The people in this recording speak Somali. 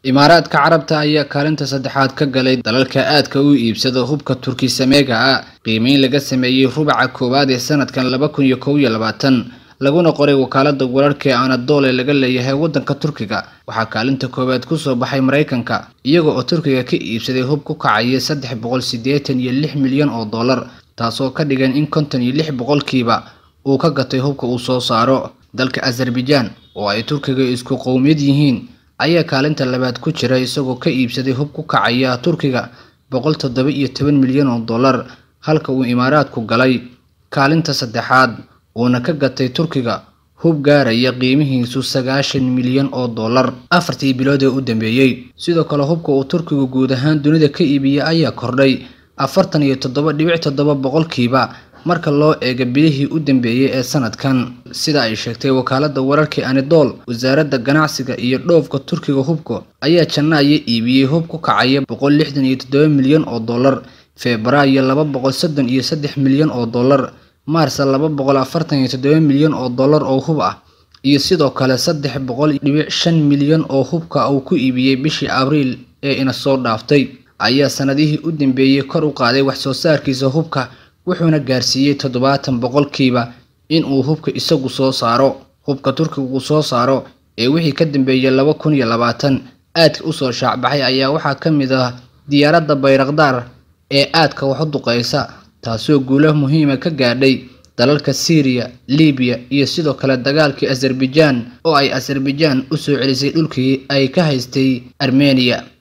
imaaraadka carabta ayaa kaalinta saddexaad ka galay dalalka aadka u iibsada hubka turki sameega ah qiimeyn laga sameeyey rubaca koowaad ee sanadkan laba kun iyo kow iyo labaatan laguna qoray wakaalada wararka ee anadoole laga leeyahay waddanka turkiga waxaa kaalinta koowaad kusoo baxay maraykanka iyaga oo turkiga ka iibsaday hub ku kacaya saddex boqol siddeetan iyo lix milyan oo dollar taasoo ka dhigan in konton iyo lix boqolkiiba uu ka gatay hubka uu soo saaro dalka azerbaijaan oo ay turkiga isku qowmiyad yihiin ayaa kaalinta labaad ku jira isagoo ka iibsaday hub ku kacaya turkiga boqol toddoba iyo toban milyan oo dollar halka uu imaaraadku galay kaalinta saddexaad uuna ka gatay turkiga hub gaaraya qiimihiisu sagaashan milyan oo dollar afartii bilood ee u dambeeyey sidoo kale hubka uu turkigu guud ahaan dunida ka iibiyey ayaa kordhay afartan iyo toddoba dhibic toddoba boqolkiiba marka loo eego bilihii u dambeeyey ee sanadkan sida ay sheegtay wakaalada wararka anidol wasaaradda ganacsiga iyo dhoofka turkiga hubka ayaa janaayo iibiyey hub ku kacaya boqol lixdan iyo toddoba milyan oo dollar febraayo laba boqol soddon iyo saddex milyan oo dollar maarsa laba boqol afartan iyo toddoba milyan oo dollar oo hub ah iyo sidoo kale saddex boqol dhibic shan milyan oo hubka uu ku iibiyey bishii abriil ee ina soo dhaaftay ayaa sanadihii u dambeeyey kor u qaaday wax soo saarkiisa hubka wuxuuna gaarsiiyey toddobaatan boqolkiiba in uu hubka isagu soo saaro hubka turkigu soo saaro ee wixii ka dambeeyey laba kun iyo labaatan aadka usoo shaacbaxay ayaa waxaa ka mid ah diyaaradda bayrakdaar ee aadka wax u duqeysa taasoo guulo muhiima ka gaadhay dalalka siiriya libiya iyo sidoo kale dagaalkii azerbaijaan oo ay azerbaijaan u soo celisay dhulkii ay ka haystay armeniya